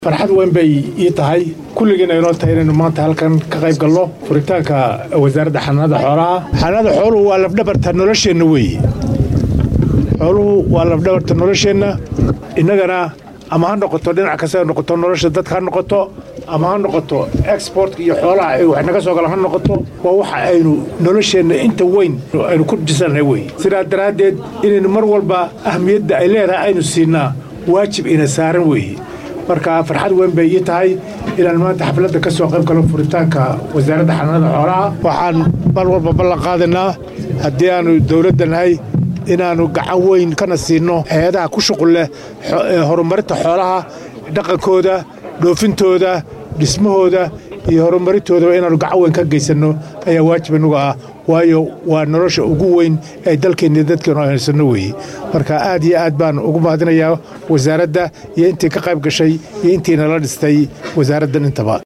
farxad weyn bay ii tahay kulligiina inoo tahay inaynu maanta halkan ka qayb galno furitaanka wasaaradda xanaanada xoolaha xanaanada xooluhu waa lafdhabarta nolosheenna weeye xooluhu waa lafdhabarta nolosheenna innagana ama ha noqoto dhinac kasta ha noqoto nolosha dadka ha noqoto ama ha noqoto exportka iyo xoolaha ay wax naga soo galaan ha noqoto waa waxa aynu nolosheenna inta weyn aynu ku dhisannahay weye sidaa daraaddeed inaynu mar walba ahmiyadda ay leedahay aynu siinaa waajib ina saaran weeye marka farxad weyn bay ii tahay inaan maanta xafladda ka soo qayb galo furitaanka wasaaradda xanaanada xoolaha waxaan mar walba ballan qaadaynaa haddii aanu dowladda nahay inaannu gacan weyn kana siinno hay-adaha ku shuqul leh horumarinta xoolaha dhaqankooda dhoofintooda dhismahooda iyo horumarintoodaba inaannu gacan weyn ka geysanno ayaa waajib inuga ah waayo waa nolosha ugu weyn ee dalkeenna dadkeenu haysanno weeye marka aad iyo aad baan ugu mahadinayaa wasaaradda iyo intii ka qayb gashay iyo intii nala dhistay wasaaraddan intaba